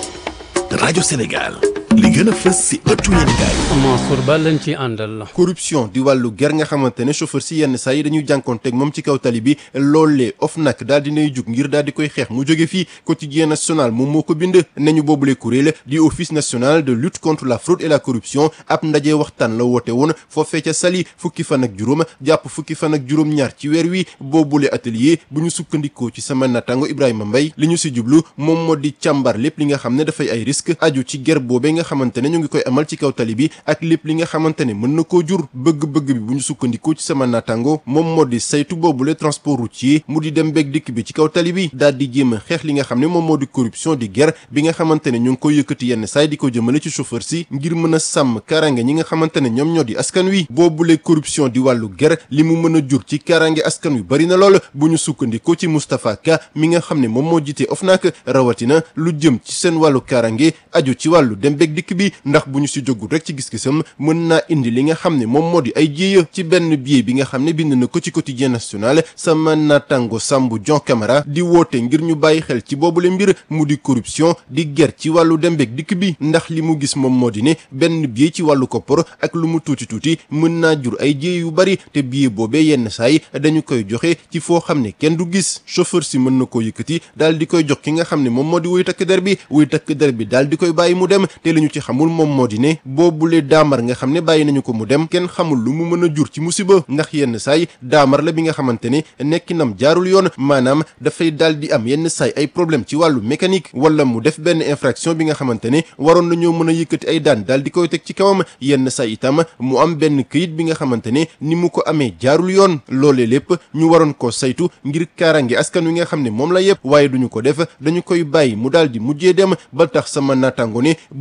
rajo Sénégal li gën a fës si ëttu yéenekaay Mansour Ba lañ ci àndal. corruption di wàllu ger nga xamante ne chauffeur si yenn saa yi dañuy jànkoonteeg moom ci kaw tali bi loolee OFNAC daal dinay jug ngir daal di koy xeex mu jóge fii quotidien national moom moo ko bind nañu boobule kuréel di office national de lutte contre la fraude et la corruption ab ndaje waxtaan la woote woon foofee ca Saly fukki fan ak juróom jàpp fukki fan ak juróom ñaar ci weer wi boobule atelier bu ñu sukkandikoo ci sama natango Ibrahima Mbaye li ñu si jublu moom moo di càmbar lépp li nga xam ne dafay ay risque aju ci ger boobee nga xamante ne ñu ngi koy amal ci kaw tali bi ak lépp li nga xamante ne mën na koo jur bëgg-bëgg bi bu ñu sukkandikoo ci sama natango moom moo di saytu boobule transport routier mu di dem beeg dikk bi ci kaw tali bi daal di jéem a xeex li nga xam ne moom moo di corruption di ger bi nga xamante ne ñu ngi koy yëkkati yenn saay di ko jëmale ci chauffeur si ngir mën a sàmm kaaraange ñi nga xamante ne ñoom ñoo di askan wi boobule corruption di wàllu ger li mu mën a jur ci kaaraange askan wi bari na lool bu ñu sukkandikoo ci Moustapha Ka mi nga xam ne moom moo jiite OFNAC rawatina lu jëm ci seen wàllu kaaraange aju ci wàllu dem beeg dikk bi ndax bu ñu si jógul rek ci gis-gisam mën naa indi li nga xam ne moom moo di ay jéeya ci benn billet bi nga xam ne bind na ko ci quotidien national sama natango Sambou Dion Camara di woote ngir ñu bàyyi xel ci boobule mbir mu di corruption di ger ci wàllu dem beeg dikk bi ndax li mu gis moom moo di ne benn billet ci wàllu koppar ak lu mu tuuti tuuti mën naa jur ay jéey yu bari te billet boobee yenn saay dañu koy joxe ci foo xam ne kenn du gis chauffeur si mën na koo yëkkati daal di koy jox ki nga xam ne moom moo di wuy takk der bi wuy takk der bi daal di koy bàyyi mu dem te li ñu ci xamul moom moo di ne boobule daamar nga xam ne bàyyi nañu ko mu dem kenn xamul lu mu mën a jur ci musiba ndax yenn saay daamar la bi nga xamante ne nekkinam jaarul yoon maanaam dafay daal di am yenn saay ay problème ci wàllu mécanique wala mu def benn infraction bi nga xamante ne waroon nañoo mën a yëkkati ay daan daal di koy teg ci kawam yenn saay itam mu am benn këyit bi nga xamante ne ni mu ko amee jaarul yoon loolee lépp ñu waroon koo saytu ngir kaarange askan wi nga xam ne moom la yëpp waaye duñu ko def dañu koy bàyyi mu daal di mujjee dem ba tax sama naataango ne boobule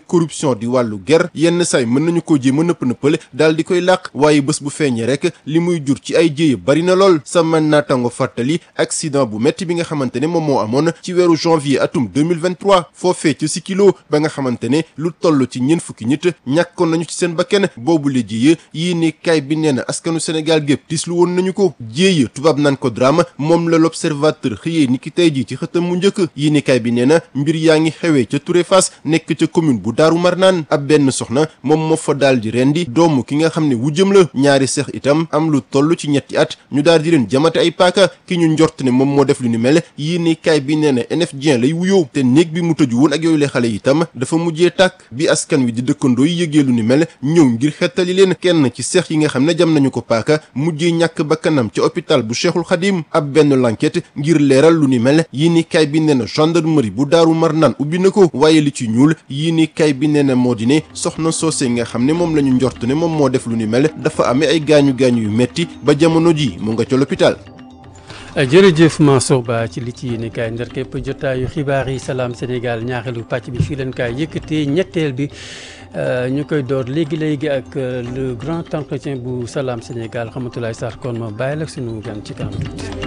corruption di wàllu ger yenn saay mën nañu ko jéem a nëpp nëppale daal di koy làq waaye bés bu feeñee rek li muy jur ci ay jéye bari na lool sama naataango fàttali accident bu metti bi nga xamante ne moom moo amoon ci weeru janvier atum 2023 foofee ci Sikilo ba nga xamante ne lu toll ci ñeent fukki nit ñàkkoon nañu ci seen bakkan boobu la jéye yii ni kay bi nee na askanu Sénégal gépp tislu woon nañu ko jéye tubaab naan ko drame moom la l'observateur xëyee ni ki tey ji ci xëtam mu njëkk yii ni kay bi nee na mbir yaa ngi xewee ca Touré Fass nekk ca commune bu Daaru Marnaan ab benn soxna moom moo fa daal di rendi doomu ki nga xam ne wujjëm la ñaari seex itam am lu toll ci ñetti at ñu daal di leen jamate ay paaka ki ñu njort ne moom moo def lu ni mel yii ni kay bi nee na NF Dieng lay wuyoo te néeg bi mu tëju woon ak yooyu le xale itam dafa mujjee tàkk bi askan wi di dëkkandoo yi yëgee lu ni mel ñëw ngir xettali leen kenn ci seex yi nga xam ne jam nañu ko paaka mujjee ñàkk bakkanam ca hôpital bu Cheikhul Khadim ab benn l'enquête ngir leeral lu ni mel yii ni kay bi nee na gendarmerie bu daaru marnaan ubbi na ko waaye li ci ñuul yii ni kay bi nee na moo di ne soxna soose nga xam ne moom la ñu njort ne moom moo def lu ni mel dafa amee ay gaañu gaañu yu metti ba jamono ji mu nga ca l'hôpital jërëjëf Mansour Ba ci li ci yéene kaay ndar képp jotaayu xibaar yi salaam Sénégal ñaareelu pàcc bi fii leen kaay yëkkatee ñetteel bi ñu koy door léegi léegi ak le grand entretien bu salaam Sénégal xamatulaay Sarr kon ma bàyyi la suñu gan ci kanam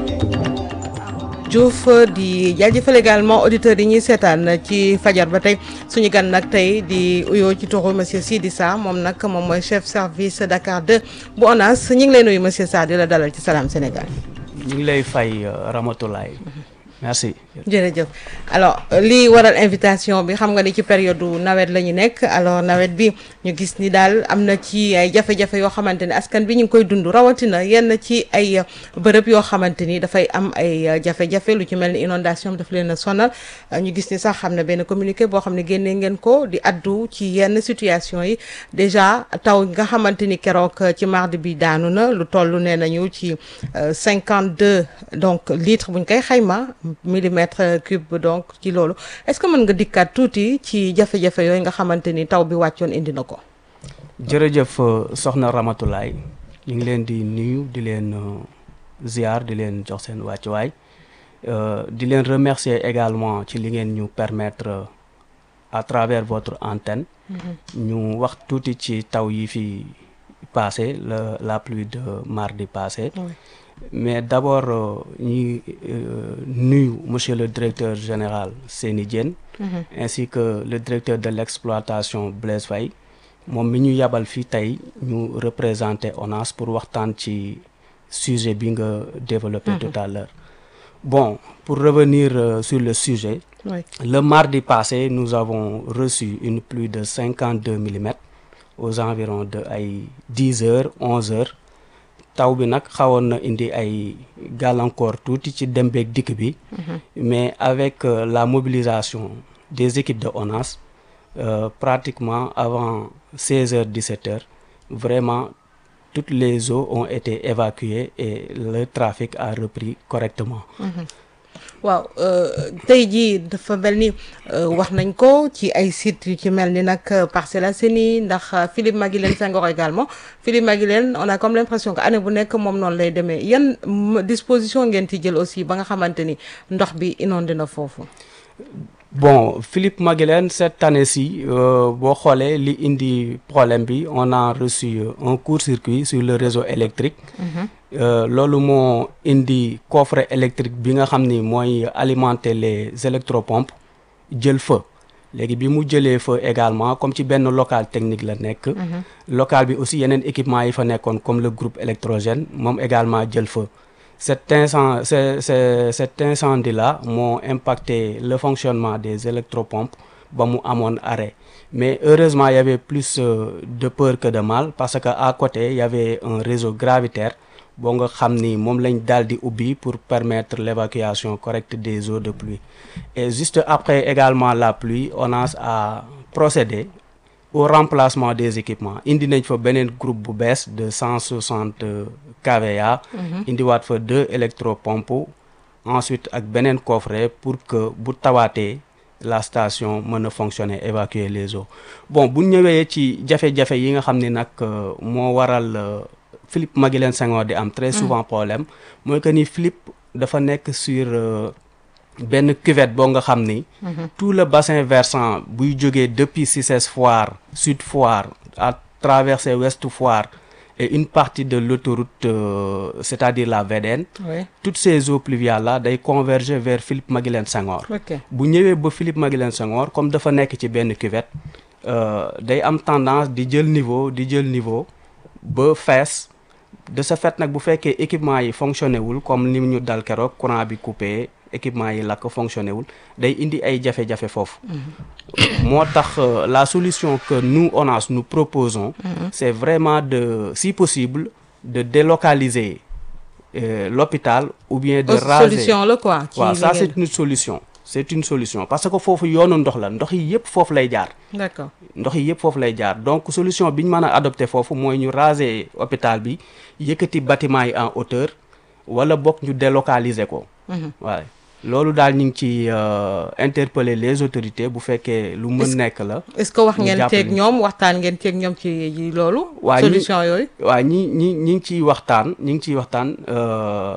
Diouf di jaajëfal également auditeurs yi ñuy seetaan ci fajar ba tey suñu gan nag tey di uyoo ci turu monsieur Sidi Sarr moom nag moom mooy chef service Dakar 2 bu ONAS ñu ngi lay nuyu monsieur Sarr di la dalal ci salaam Sénégal. ñu ngi lay fay Ramatoulaye merci. jërëjëf alors lii waral invitation bi xam nga ni ci période nawet la ñu nekk alors nawet bi ñu gis ni daal am na ci ay jafe-jafe yoo xamante ni askan bi ñu ngi koy dund rawatina yenn ci ay bërëb yoo xamante ni dafay am ay jafe-jafe lu ci mel ni inondation daf leen a sonal ñu gis ni sax xam na benn communiqué boo xam ne génnee ngeen ko di addu ci yenn situation yi déjà taw nga xamante ni keroog ci mardi bi daanu na lu toll nee nañu ci cinquante deux donc litres buñ koy xayma. millimètre cube donc ci loolu est-ce que mën nga dikkaat tuuti ci jafe-jafe yooyu nga xamante ni taw bi wàccoon indi na ko. jërëjëf soxna Ramatoulaye ñu ngi leen di nuyu di leen ziar di leen jox seen wàccuwaay di leen remercier également ci li ngeen ñu permettre à travers votre antenne. ñu wax tuuti ci taw yi fi passé la la pluie de mardi passé. mais d'abord ñi nuyu monsieur le directeur général Seni Diène ainsi que le directeur de l'exploitation Blaise Faye moom mi ñu yabal fii tey ñu représenter ONAS pour waxtaan ci sujet bi nga développé tout à l'heure bon pour revenir sur le sujet oui. le mardi passé nous avons reçu une pluie de cinquante deux millimètres aux environs de ay dix heures onze heures taw bi nag xawoon na indi ay gàllankoor tuuti ci dem beeg dikk bi mais avec euh, la mobilisation des équipes de ONAS euh, pratiquement avant seize heures dix-sept heures vraiment toutes les eaux ont été évacuées et le trafic a repris correctement waaw tey jii dafa mel ni wax nañ ko ci ay sites yu ci mel ni nag Parcelles Assainies ndax Philippe Maguilène Senghor également Philippe Maguilène on a comme l'impression que année bu nekk moom noonu lay demee yan disposition ngeen ci jël aussi ba nga xamante ni ndox bi inondé na foofu. bon Philippe Maguilène cette année-ci boo xoolee li indi problème bi on a reçu un court-circuit sur le réseau électrique. loolu moo indi coffret électrique bi nga xam ni mooy alimenter les électropompes jël feu léegi bi mu jëlee feu également comme ci benn local technique la nekk. local bi aussi yeneen équipement yi fa nekkoon comme le groupe électrogène moom également jël feu. cet incendie c'est, c'est, cet incendie-là moo impacté le fonctionnement des électropompes ba mu amoon arrêt mais heureusement il y avait plus euh, de peur que de mal parce que à côté il y avait un réseau gravitaire boo nga xam ni moom lañ daal di ubbi pour permettre l'évacuation correcte des eaux de pluie et juste après également la pluie ONAS a procédé au remplacement des équipements indi nañ fa beneen groupe bu bees de cent soixante kVA indiwaat fa deux électropompes ensuite ak beneen coffret pour que bu tawaatee la station mën a fonctionner évacuer les eaux bon bu ñëwee ci jafe-jafe yi nga xam ne nag moo waral Philippe Maguilène Senghor di am très souvent problème mooy que ni Philippe dafa nekk sur benn cuvette boo nga xam ni tout le bassin versant buy jógee depuis Cissesse Foire Sud Foire à traverser Ouest Foire et une partie de l'autoroute euh, c'est-à-dire la VDN Oui. toutes ces eaux pluviales là day converger vers Philippe Maguilène Senghor Ok. bu ñëwee ba Philippe Maguilène Senghor comme dafa nekk ci benn cuvette euh, day am tendance di jël niveau di jël niveau ba fees de ce fait nag bu fekkee équipement yi fonctionné wul comme ni ñu dal keroog courant bi coupé équipement yi lakk fonctionné wul day indi ay jafe-jafe foofu moo tax euh, la solution que nous ONAS nous proposons Mhm. c'est vraiment de si possible de délocaliser euh, l'hôpital ou bien de Oh, raser solution la quoi, ci waaw li ça ngeen- c'est une solution c'est une solution parce que foofu yoonu ndox la ndox yi yëpp foofu lay jaar D'accord. ndox yi yëpp foofu lay jaar donc solution bi ñu mën a adopté foofu mooy ñu raser hôpital bi yëkkati bâtiment yi en hauteur wala bokk ñu délocaliser ko Mhm. waaye loolu daal ñu ngi ci euh, interpeller les autorités bu fekkee lu mën Est-ce- nekk la est-ce que wax ñu ngeen jàppale teeg ñu. ñoom waxtaan ngeen teeg ñoom ci ci loolu. waa ñi- solution yooyu. waa ñi ñi ñi ngi ciy waxtaan ñi ngi ciy waxtaan euh,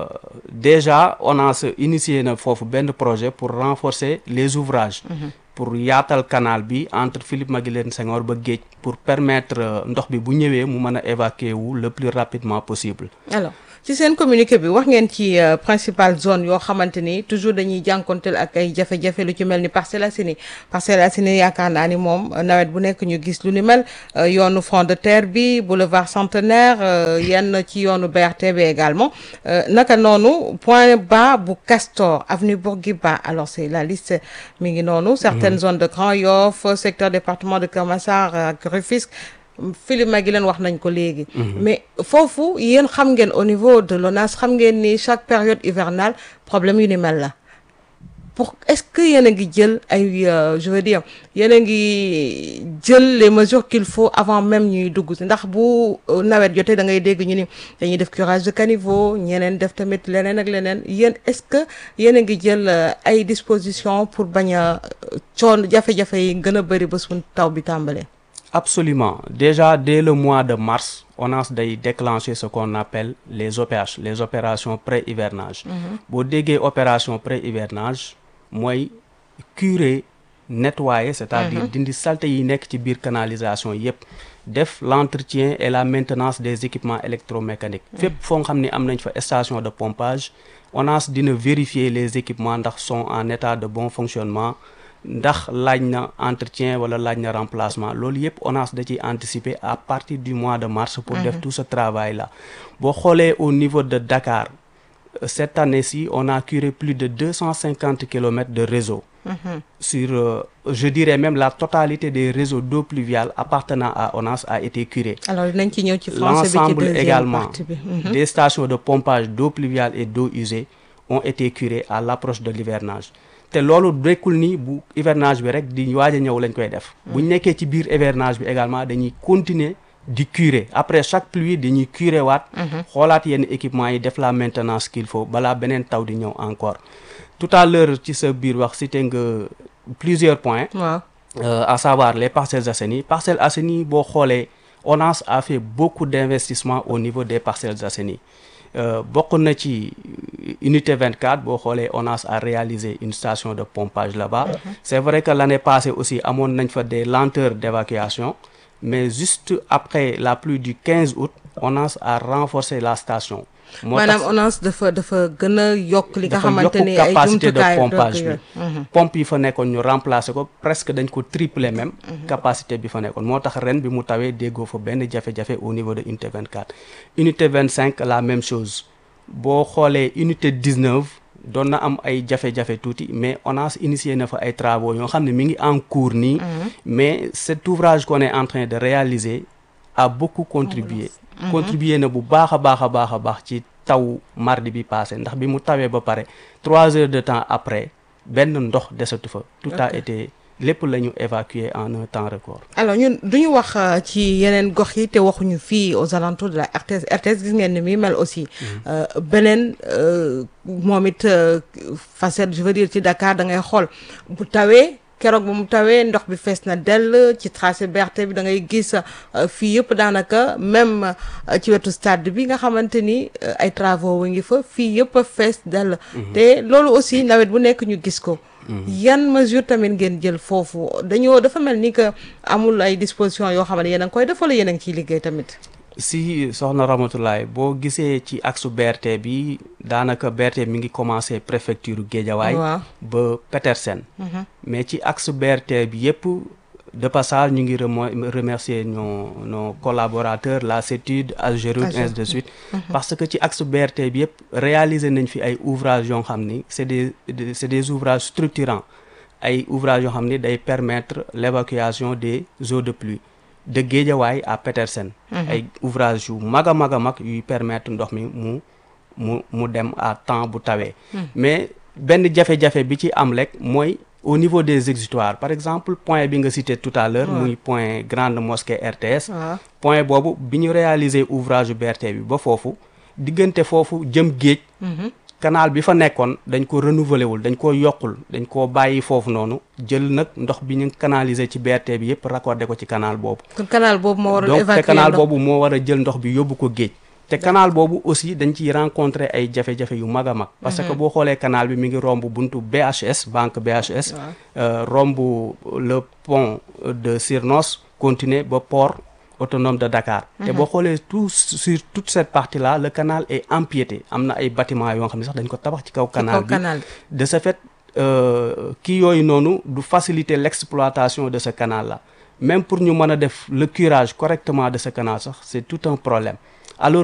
déjà on a se initié na foofu benn projet pour renforcer les ouvrages Mhm. pour yaatal canal bi entre Philippe Maguilène Senghor ba géej pour permettre euh, ndox bi bu ñëwee mu mën a évacuer wu le plus rapidement possible alors ci seen communiqué bi wax ngeen ci euh, principale zone yoo xamante ni toujours dañuy jànkonteel ak ay jafe-jafe lu ci mel ni Parcelles Assainies Parcelles Assainies yaakaar naa ni moom euh, nawet bu nekk ñu gis lu ni mel euh, yoonu front de terre bi boulevard centenaire euh, yenn ci yoonu BRT bi également Euh, naka noonu point bas bu Castor avenue Bourguiba alors c'est la liste mi ngi noonu certaines Mhm. zones de Grand Yoff secteur département de Keur Massar ak Rufisque Philippe Maguilène wax nañ ko léegi Mhm. mais foofu yéen xam ngeen au niveau de l'ONAS xam ngeen ni chaque période hivernale problème yu ni mel la pour est-ce que yéen a ngi jël ay euh, je veux dire yéen a ngi jël les mesures qu'il faut avant même ñuy dugg si ndax bu euh, nawet jotee da ngay dégg ñu ni dañuy def curage de caniveau ñeneen def tamit leneen ak leneen yéen est-ce que yéen a ngi jël euh, ay dispositions pour bañ a euh, coon jafe-jafe yi gën a bëri ba suñ taw bi tàmbalee. Absolument. Déjà, dès le mois de mars, on a day déclenché ce qu'on appelle les OPH, les opérations pré-hivernage. Mhm. boo déggee opération pré-hivernage mooy curer nettoyer c'est-à-dire Mhm. dindi saleté yi nekk ci biir canalisation yépp def l'entretien et la maintenance des équipements électromécaniques fépp foo nga xam ne am nañ fa station de pompage ONAS dina vérifier les équipements ndax sont en état de bon fonctionnement ndax laaj na entretien wala laaj na remplacement loolu yépp ONAS da ciy anticiper à partir du mois de mars pour def Mhm. tout ce travail là boo xoolee au niveau de Dakar euh, cette année-ci on a curé plus de 250 kilomètres de réseau Mhm. sur euh, je dirais même la totalité des réseaux d'eau pluviale appartenant à ONAS a été curé alors dinañ ci ñëw ci français bi ci l'ensemble deuxième également partie bi. Mhm. des stations de pompage d'eau pluviale et d'eau usée ont été curées à l'approche de l'hivernage te loolu dekkul ni bu hivernage bi rek di waaj a ñëw lañ koy def bu ñu nekkee ci biir hivernage bi également dañuy continuer di curer après chaque pluie dañuy curer waat Mhm. xoolaat yenn équipement yi def la maintenance qu'il faut balaa beneen taw di ñëw encore tout à l'heure ci sa biir wax cité nga plusieurs points waaw euh, à savoir les Parcelles Assainies Parcelles Assainies boo xoolee ONAS a fait beaucoup d'investissements au niveau des Parcelles Assainies euh, bokk na ci unité 24 boo xoolee ONAS a réalisé une station de pompage là-bas c'est vrai que l'année passée aussi amoon nañ fa des lenteurs d'évacuation mais juste après la pluie du 15 août ONAS a renforcé la station moo tax- maanaam ONAS dafa dafa gën a yokk li nga dafa xamante yokk ni ay capacité de jumtukaay pompage bi yooyu. pompe yi fa nekkoon ñu remplacer ko presque dañ ko tripler même capacité bi fa nekkoon moo tax ren bi mu tawee déggoo fa benn jafe-jafe au niveau de unité 24 unité 25 la même chose boo xoolee unité 19 doon na am ay jafe-jafe tuuti mais ONAS initié na fa ay travaux yoo xam ne mi ngi en cours nii mais cet ouvrage qu'on est en train de réaliser a beaucoup contribué Mhm. contribué na bu baax a baax a baax a baax ci taw mardi bi passé ndax bi mu tawee ba pare trois heures de temps après benn ndox desatu fa tout a Ok. été lépp la ñu évacuer en un temps record alors ñun duñu wax euh, ci yeneen gox yi te waxuñu fii aux alentours de la RTS RTS gis ngeen ni muy mel aussi Euh, beneen euh, moom it euh, facette je veux dire ci Dakar da ngay xool bu tawee keroog ba mu tawee ndox bi fees na dell ci tracé BRT bi da ngay gis fii yëpp daanaka même ci wetu stade bi nga xamante ni ay travaux wa ngi fa fii yëpp a fees dell te loolu aussi nawet bu nekk ñu gis ko yan mesure tamit ngeen jël foofu dañoo dafa mel ni que amul ay dispositions yoo xam ne yéen a ngi koy def wala yéen a ngi ciy liggéey tamit si soxna Ramatoulaye boo gisee ci axe BRT bi daanaka BRT mi ngi commencé préfecture Guédiawaye waaw ba Petersen mais ci axe BRT bi yëpp de passage ñu ngi remo- remercier nos nos collaborateurs la CETUD Algeroute ainsi de suite parce que ci axe BRT bi yëpp réaliser nañ fi ay ouvrages yoo xam ni c'est des de- c'est des ouvrages structurants ay ouvrages yoo xam ni day permettre l'évacuation des eaux de pluie de Guédiawaye à Petersen Mhm. ay ouvrage yu mag a mag a mag yuy permettre ndox mi mu mu mu dem à temps bu tawee Mhm. mais benn jafe-jafe bi ci am rek mooy au niveau des exutoires par exemple point bi nga cité tout à l'heure Ouais. muy point grande mosquée RTS waaw point boobu bi ñu réaliser ouvrage BRT bi ba foofu diggante foofu jëm géej Mhm. canal bi fa nekkoon dañ ko renouveler wul dañ ko yokkul dañ ko bàyyi foofu noonu jël nag ndox bi ñu canaliser ci BRT bi yëpp raccordé ko ci canal boobu kon canal boobu moo waral donc te évacuer canal ndox boobu moo war a jël ndox bi yóbbu ko géej te canal boobu aussi dañ ciy rencontrer ay jafe-jafe yu mag a mag parce que Mhm. boo xoolee canal bi mi ngi romb buntu BHS banque BHS Waaw. euh, romb le pont de Sirnos continuer ba port autonome de Dakar te Mhm. boo xoolee tout sur toute cette partie là le canal est empiété am na ay bâtiments yoo xam ne sax dañ ko tabax ci kaw canal bi canal de ce fait euh, kii yooyu noonu du faciliter l'exploitation de ce canal là même pour ñu mën a def le curage correctement de ce canal sax c'est tout un problème